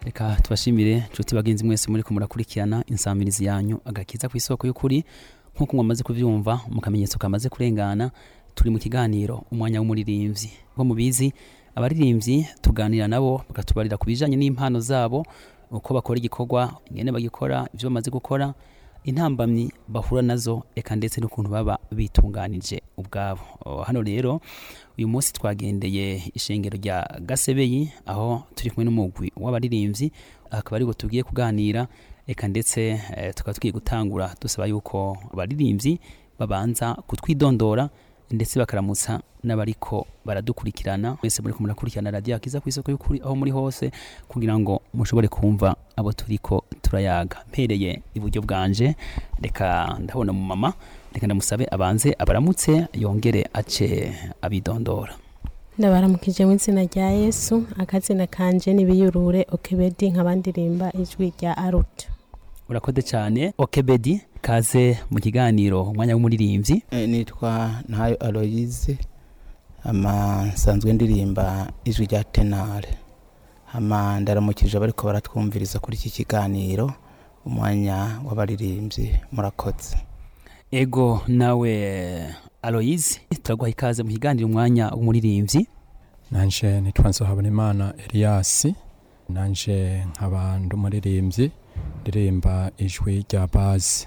reka tubashimire nshuti bagenzi mwese muri kumurakurikirana insamirizi yanyu agakiza ku isoko y'ukuri nk'uko mwamaze kubyumva mu kamenyetso kamaze kurengana turi mu kiganiro umwanya w'umuririmbyi nko mubizi abaririmbyi tuganira nabo bakatubarira ku bijanye n'impano zabo uko bakora igikorwa ingene bagikora ibyo bamaze gukora intambamyi bahura nazo eka ndetse n'ukuntu baba bitunganije ubwabo O, hano rero uyu munsi twagendeye ishengero rya gasebeyi aho turi kumwe n'umugwi w'abaririmbyi akaba ariko tugiye kuganira eka ndetse eh, tukaba tugiye gutangura dusaba yuko abaririmbyi babanza kutwidondora ndetse bakaramutsa n'abariko baradukurikirana mwese muri murakurikirana radiyo akiza ku isoko y'ukuri aho muri hose kugira ngo mushobore kumva abo turiko turayaga mpereye iburyo bwanje reka ndabona mu mama reka ndamusabe abanze abaramutse yongere ace abidondora ndabaramukije mu izina rya yesu akazina kanje nibiyurure okebedi nkabandirimba ijwi rya aruta urakoze cyane okebedi kaze mu kiganiro umwanya w'umuririmbyi Eh, nitwa ntayo aloyize ama nsanzwe ndirimba ijwi rya tenare ama ndaramukije abariko baratwumviriza kuri iki kiganiro umwanya w'abaririmbyi murakoze ego nawe aloyize turaguha ikaze mu kiganiro umwanya w'umuririmbyi nanje nitwa nzohabonimana eliyasi nanje nkaba ndi umuririmbyi ndirimba ijwi rya bazi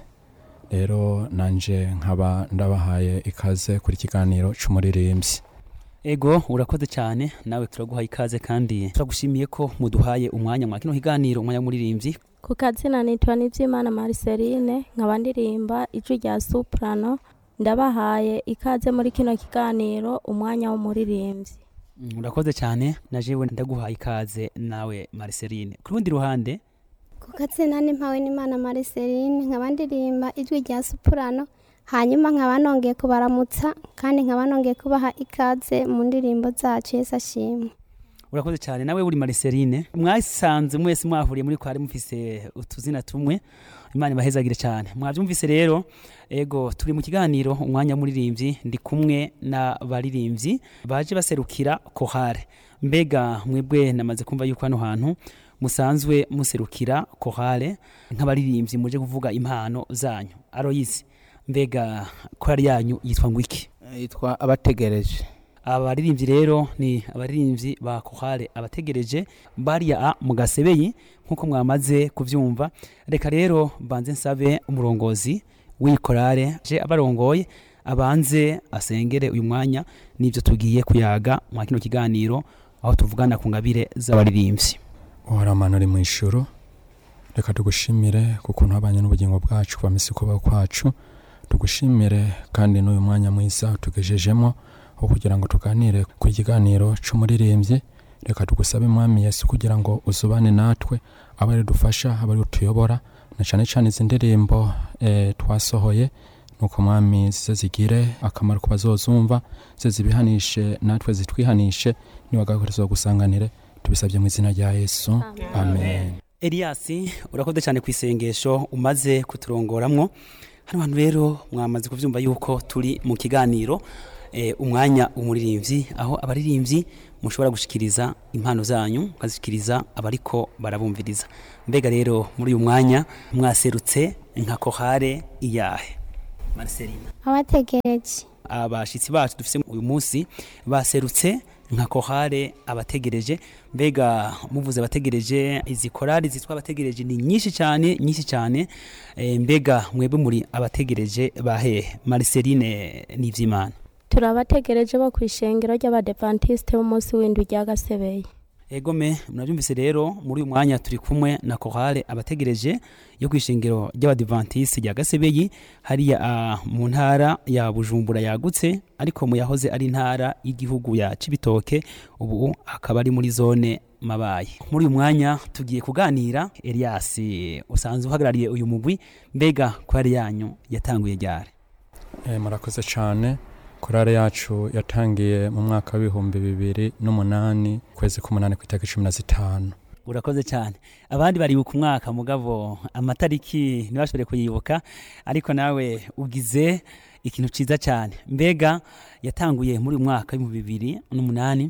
rero nanje nkaba ndabahaye ikaze kuri kiganiro c'umuririmbyi ego urakoze cyane nawe turaguha ikaze kandi turagushimiye ko muduhaye umwanya mwa kino kiganiro umwanya w'umuririmbyi ku kazina nitwa nibyimana mariceline nkaba ndirimba ijwi rya soprano ndabahaye ikaze muri kino kiganiro umwanya w'umuririmbyi Mm, urakoze cyane na jewe ndaguhaye ikaze nawe mariceline ku rundi ruhande ku katsina n'impawe n'imana mariceline nkaba ndirimba ijwi rya supurano hanyuma nkaba nongeye kubaramutsa kandi nkaba nongeye kubaha ikaze mu ndirimbo zacu yesu ashimwe urakoze cyane nawe uri mariceline mwasanze mwese mwahuriye muri kwari mufise utuzina tumwe imana ibahezagire cyane mwabyumvise rero ego turi mu kiganiro umwanya w'umuririmbyi ndi kumwe n'abaririmbyi baje baserukira kohare mbega mwebwe namaze kumva yuko hano hantu musanzwe muserukira kohare nk'abaririmbyi muje kuvuga impano zanyu aroyizi mbega korari yanyu yitwa ngo iki Eh, yitwa abategereje abaririmbyi rero ni abaririmbyi ba kohare abategereje bariya a mu gasebeyi nk'uko mwamaze kubyumva reka rero mbanze nsabe umurongozi w'iyi korale je abarongoye abanze asengere uyu mwanya n'ibyo tugiye kuyaga mwa kino kiganiro aho tuvugana ku ngabire z'abaririmbyi uhoramana uri mu ijuru reka tugushimire ku kuntu wabanye n'ubugingo bwacu kuva misi kubaho kwacu tugushimire kandi n'uyu mwanya mwiza utugejejemo wo kugira ngo tuganire ku kiganiro c'umuririmbyi reka tugusabe mwami yesu kugira ngo uzubane natwe abe ari dufasha abe ari utuyobora na cane cane izi ndirimbo eh, twasohoye nuko mwami zize zigire akamaro ku bazozumva zize zibihanishe natwe zitwihanishe niwagakorezo gusanganire tubisabye mu izina rya yesu amen Eliasi urakoze cyane ku isengesho umaze kuturongoramwo hano hantu rero mwamaze kuvyumva yuko turi mu kiganiro eh, umwanya umuririmbyi aho abaririmbyi mushobora gushikiriza impano zanyu mukazishikiriza abariko barabumviriza mbega rero muri uyu mwanya mwaserutse nka kohare iyahe Marcelina abategereje abashitsi bacu dufise uyu munsi baserutse nka kohare abategereje mbega muvuze abategereje izi korari zitwa abategereje ni nyinshi cyane nyinshi cyane e, mbega mwebwe muri abategereje bahehe Marceline Nivyimana turabategereje bo ku ishengero ry'abadevantisite b'umunsi w'indwi rya gasebeye egome murabyumvise rero muri uyu mwanya turi kumwe na kohare abategereje yo ku ishengero ry'abadivantisi rya gasebeyi hariya ah, mu ntara ya bujumbura yagutse ariko mu yahoze ari intara y'igihugu ya cibitoke ubu akaba ari muri zone mabaye muri uyu mwanya tugiye kuganira elias usanzwe uhagarariye uyu mugwi mbega kwari yanyu yatanguye ryari Eh, murakoze cyane korale yacu yatangiye mu mwaka w'ibihumbi bibiri n'umunani kwezi k'umunani ku itariki cumi na zitanu urakoze cyane abandi baribuka umwaka mugabo amatariki ntibashobore kuyibuka ariko nawe ugize ikintu cyiza cyane mbega yatanguye muri uyu mwaka w'ibihumbi bibiri n'umunani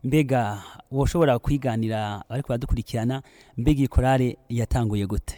mbega woshobora kwiganira ariko baradukurikirana mbega iyi korale yatanguye gute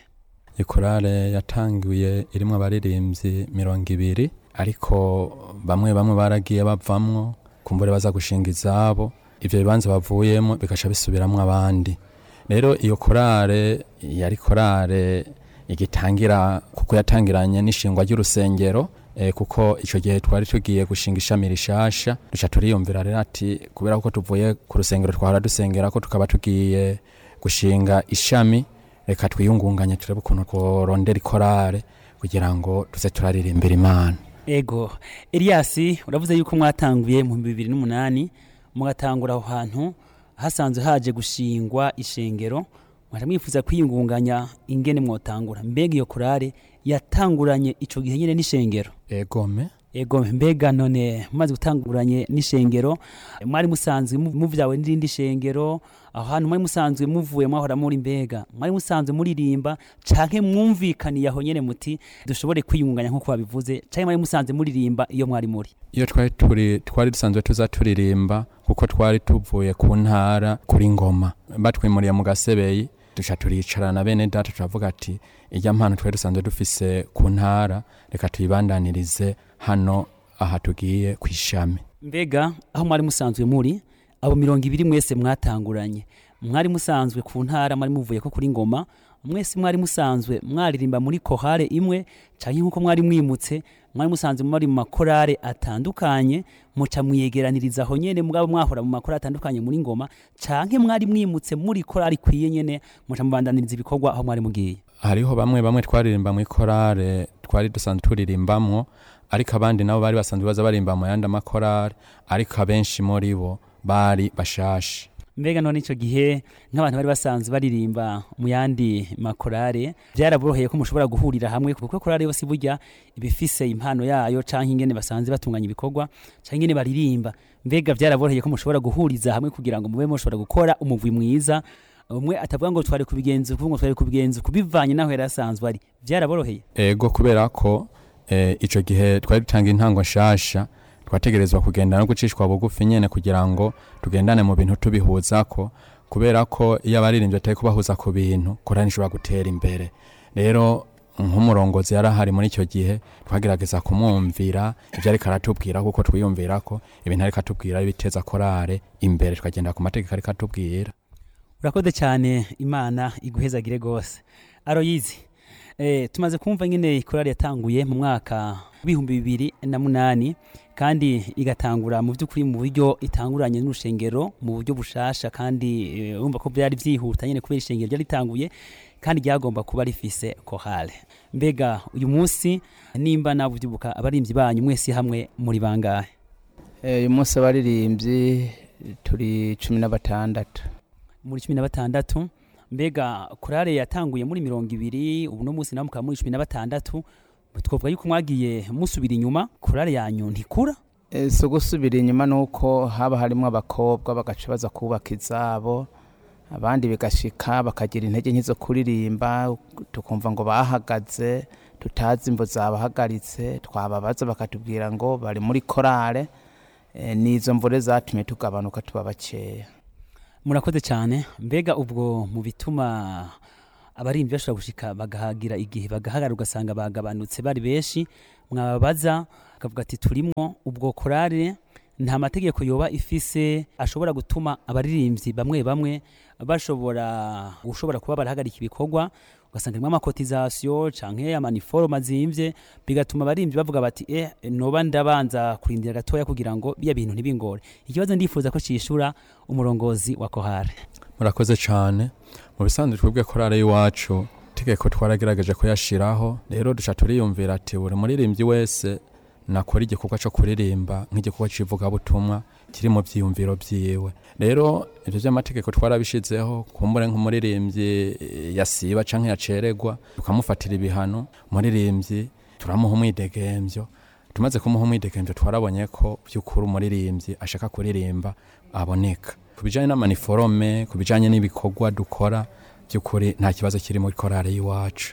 ikorale yatangiye irimo abaririmbyi mirongo ibiri ariko bamwe bamwe baragiye bavamwo kumbure baza gushinga izabo ivyo bibanza bavuyemo bigaca bisubiramwo abandi rero iyo korale yari korale igitangira kuko yatangiranye n'ishingwa ry'urusengero eh, kuko ico gihe twari tugiye gushinga ishami rishasha duca turiyumvira rero ati kubera ko tuvuye ku rusengero twahora dusengera ko tukaba tugiye gushinga ishami reka twiyungunganye turebe ukuntu tworondera ikorale kugira ngo tuze turaririmbira imana ego Eliasi uravuze yuko mwatanguye mu bibiri n'umunani mugatangura aho hantu hasanzwe haje gushingwa ishengero mwaje mwifuza kwiyungunganya ingene mwotangura mbega iyo korale yatanguranye ico gihe nyene n'ishengero egome ego mbega none mumaze gutanguranye n'ishengero mwari musanzwe mu- muvyawe n'irindi shengero aho hantu mwari musanzwe muvuye mwahora muri mbega mwari musanzwe muririmba canke mwumvikaniye aho nyene muti dushobore kwiyungunganya nk'uko babivuze canke mwari musanzwe muririmba iyo mwari muri iyo twari turi twari dusanzwe tuza turirimba kuko twari tuvuye ku ntara kuri ngoma batwimuriye mu gasebeyi duca turicarana bene data turavuga ati irya mpano twari dusanzwe dufise ku ntara reka tuyibandanirize hano aha tugiye ku ishami mbega aho mwari musanzwe muri abo mirongo ibiri mwese mwatanguranye mwari musanzwe ku ntara mwari muvuye ko kuri ngoma mwese mwari musanzwe mwaririmba muri kohare imwe canke nk'uko mwari mwimutse mwari musanzwe muri mu makorare atandukanye muca mwiyegeraniriza aho nyene mugabo mwahora mu makorare atandukanye muri ngoma canke mwari mwimutse muri korari ikwiye nyene muca mubandaniriza ibikorwa aho mwari mugiye hariho bamwe bamwe twaririmba mu ikorale twari dusanzwe turirimbamwo ariko abandi nabo bari basanzwe baza barimba mu yandi amakorale ariko abenshi muri bo bari bashashe mbega none ico gihe nk'abantu bari basanzwe baririmba mu yandi makorare byaraboroheye ko mushobora guhurira hamwe kuko korare yose burya ibifise impano yayo canke ingene basanzwe batunganya ibikorwa canke ingene baririmba mbega byaraboroheye ko mushobora guhuriza hamwe kugira ngo mube mushobora gukora umuvwi mwiza umwe atavuga ngo twari kubigenza uku ngo twari kubigenza uku bivanye naho yari asanzwe ari byaraboroheye ego kubera ko eh, ico gihe twari dutanga intango nshasha twategerezwa kugenda no gucishwa bugufi nyene kugira ngo tugendane mu bintu tubihuzako kubera ko iyo abaririmbyi atari kubahuza ku bintu korani ishobora gutera imbere rero nk'umurongozi yari ahari muri icyo gihe twagerageza kumwumvira ibyo ariko aratubwira kuko twiyumvira ko ibintu ariko atubwira biteza korale imbere tukagenda ku mategeko ariko atubwira urakoze cyane imana iguhezagire rwose aroyizi eh, tumaze kumva nyine ikorari yatanguye mu mwaka w'ibihumbi bibiri na munani kandi igatangura mu by'ukuri mu buryo itanguranye n'urushengero mu buryo bushasha kandi eh, urumva ko byari byihuta nyine kubera ishengero ryari ritanguye kandi ryagomba kuba rifise kohale mbega uyu munsi nimba nabuvyibuka abarimvyi banyu mwese hamwe muri bangahe Eh, uyu munsi abaririmbyi turi cumi na batandatu muri cumi na batandatu mbega korale yatanguye muri mirongo ibiri ubu no munsi nawe mukaba muri cumi na batandatu twavuga yuko mwagiye musubira inyuma korale yanyu ntikura Eh, si ugusubira inyuma ni uko haba harimo abakobwa bagaca baza kubaka izabo abandi bigashika bakagira intege nke zo kuririmba tukumva ngo bahagaze tutazi imvo zabahagaritse twababaza bakatubwira ngo bari muri korale Eh, n'izo mvure zatumye tugabanuka tuba bakeya murakoze cyane mbega ubwo mu bituma abarimvyi bashobora gushika bagahagira igihe bagahagarara ugasanga bagabanutse bari benshi mwababaza akavuga ati turimwo ubwo korale nta mategeko yoba ifise ashobora gutuma abaririmbyi bamwe bamwe bashobora gushobora kuba barahagarika ibikorwa ugasanga harimo amakotizasiyo canke amaniforoma azimvye bigatuma abaririmbyi bavuga bati eh noba ndabanza kurindira gatoya kugira ngo biya bintu ntibingore ikibazo ndifuza ko cishura umurongozi wa kohare murakoze cyane mu bisanzwe twebwe korale y'iwacu itegeko twaragerageje kuyashiraho rero duca turiyumvira ati buri muririmbyi wese nakora igikorwa cyo kuririmba nk'igikorwa cy'ivugabutumwa kiri mu byiyumviro byiwe rero ibyo by'amategeko twarabishizeho kumbure nk'umuririmbyi eh, yasiba canke yaceregwa tukamufatira ibihano umuririmbyi turamuha umwidegemvyo tumaze kumuha umwidegemvyo twarabonye ko by'ukuri umuririmbyi ashaka kuririmba aboneka ku bijanye n'amaniforome ku bijanye n'ibikorwa dukora by'ukuri nta kibazo kiri muri korale y'iwacu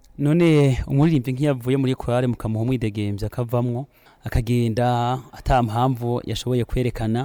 none umuririmbyi nk'iyavuye muri korale mukamuha umwidegemvyo akavamwo akagenda ata mpamvu yashoboye kwerekana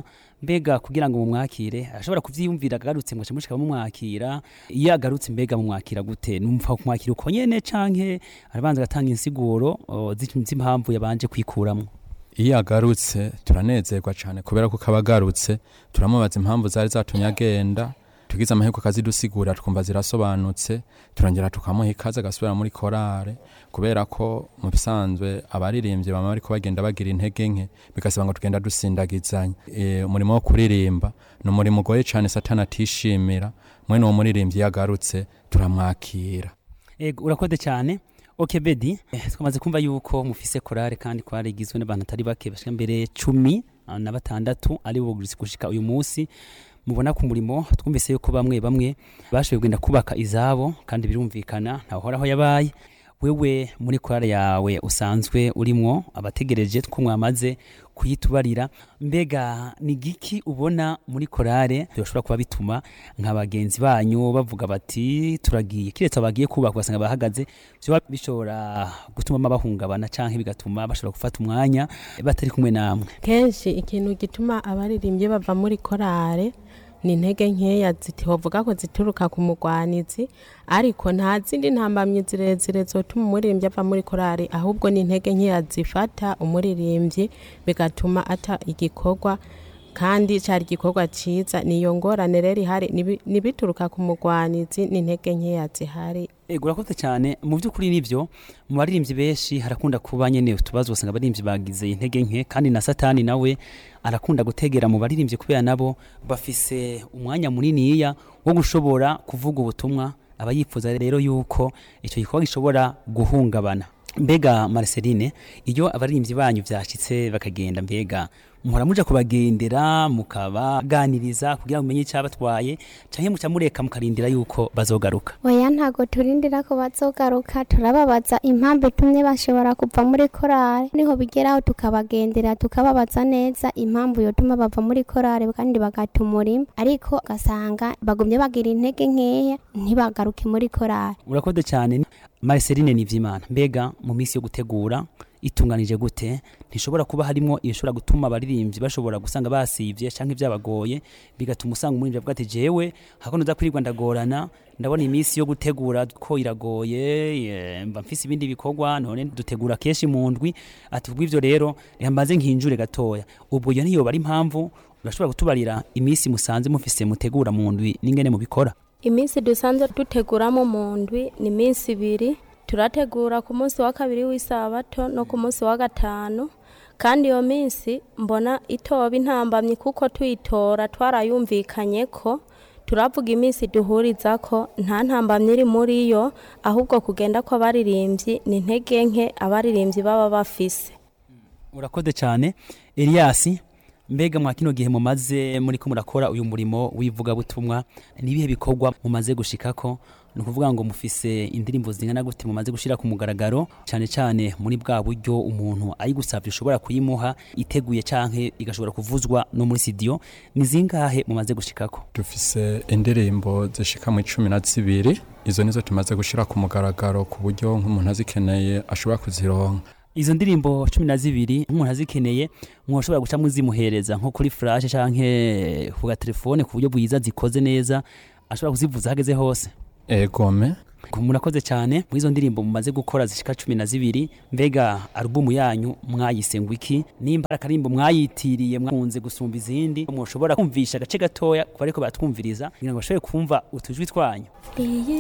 mbega kugira ngo mumwakire arashobora kuvyiyumvira agarutse mwaca mushika mumwakira iyo agarutse mbega mumwakira gute numva kumwakira uko nyene canke arabanza agatanga insiguro o, zi- z'impamvu yabanje kwikuramwo iyo agarutse turanezerwa cyane kubera ko kaba agarutse turamubaza impamvu zari zatumye agenda tugize amahirwe akazidusigurira twumva zirasobanutse turongera tukamuha ikaze agasubira muri korale kubera ko mu bisanzwe abaririmbyi bama bariko bagenda bagira intege nke bigasaba ngo tugenda dusindagizanya e, umurimo wo kuririmba ni umurimo ugoye cyane satani atishimira mwene uwo muririmbyi iyo agarutse turamwakira ego urakoze cyane ok bedi eh, twamaze kumva yuko mufise korale kandi korale igizwe n'abantu atari bake bashika mbere cumi ah, na batandatu ari bo gushika uyu munsi mubona ku murimo twumvise yuko bamwe bamwe bashoboye kugenda kubaka izabo kandi birumvikana ntahoraho yabaye wewe muri korale yawe usanzwe urimwo abategereje ko mwamaze kuyitubarira mbega ni giki ubona muri korale bishobora kuba bituma nka bagenzi banyu bavuga bati turagiye kiretse abagiye kubaka ugasanga bahagaze byoba bishobora gutuma bahungabana canke bigatuma bashobora gufata umwanya batari kumwe namwe kenshi ikintu gituma abaririmbyi bava muri korale ni intege nkeya zitovuga ko zituruka ku mugwanizi ariko nta zindi ntambamyi zirezire zotuma umuririmbyi ava muri korali ahubwo ni intege nkeya zifata umuririmbyi bigatuma ata igikorwa kandi cyari igikorwa cyiza niyo ngorane rero ihari nibi- nibituruka ku mugwanizi ni intege nkeya zihari ego urakoze cyane mu by'ukuri nibyo mu baririmbyi benshi harakunda kuba nyene utubazo usanga abaririmbyi bagize intege nke kandi na satani nawe arakunda gutegera mu baririmbyi kubera nabo bafise umwanya muniniya wo gushobora kuvuga ubutumwa aba yifuza rero yuko icyo gikorwa gishobora guhungabana mbega Marceline iyo abaririmbyi banyu byashitse bakagenda mbega muhora muja kubagendera mukabaganiriza kugira ngo mumenye icyabatwaye canke muca mureka mukarindira yuko bazogaruka oya ntago turindira ko bazogaruka turababaza impamvu itumye bashobora kuva muri korale niho bigeraho tukabagendera tukababaza neza impamvu yotuma bava muri korale kandi bagata umurimo ariko ugasanga bagumye bagira intege nkeya ntibagaruke muri korale urakoze cyane Marceline Nivyimana mbega mu minsi yo gutegura itunganije gute ntishobora kuba harimo ibishobora gutuma abaririmbyi bashobora gusanga basivye canke byabagoye bigatuma usanga umuririmbyi avuga ati jewe hakono za kwirirwa ndagorana ndabona iminsi yo gutegura ko iragoye eh, mba mfise ibindi bikorwa none dutegura kenshi mu ndwi ati kubw'ivyo rero reka mbanze nkinjure gatoya ubwo iyo ntiyoba ari impamvu urashobora kutubarira iminsi musanze mufise mutegura mu ndwi n'ingene mubikora iminsi dusanzwe duteguramo mu ndwi ni iminsi ibiri turategura ku munsi wa kabiri w'isabato no ku munsi wa gatanu kandi iyo minsi mbona itoba intambamyi kuko tuyitora twarayumvikanye ko turavuga iminsi duhuriza ko nta ntambamyi iri muri yo ahubwo kugenda kw'abaririmbyi ni intege nke abaririmbyi baba bafise urakoze cyane Elias mbega mwa kino gihe mumaze muri ko murakora uyu murimo w'ivugabutumwa nibihe bikorwa mumaze gushikako ni ukuvuga ngo mufise indirimbo zingana gute mumaze gushira ku mugaragaro cyane cyane muri bwa buryo umuntu ayigusabye ushobora kuyimuha iteguye canke igashobora kuvuzwa no muri studio ni zingahe mumaze gushikako dufise indirimbo zishika mu icumi na zibiri izo nizo tumaze gushira ku mugaragaro ku buryo nk'umuntu azikeneye ashobora kuzironka izo ndirimbo cumi na zibiri nk'umuntu azikeneye mwoshobora guca muzimuhereza nko kuri flash canke ku gatelefone ku buryo bwiza zikoze neza ashobora kuzivuza hageze hose egome murakoze cyane muri izo ndirimbo mumaze gukora zishika cumi na zibiri mbega alubumu yanyu mwayise ngo iki nimba ari akarimbo mwayitiriye mwakunze gusumba izindi mushobora kumvisha agace gatoya ku bariko batwumviriza kugira ngo bashobore kumva utujwi twanyu iyi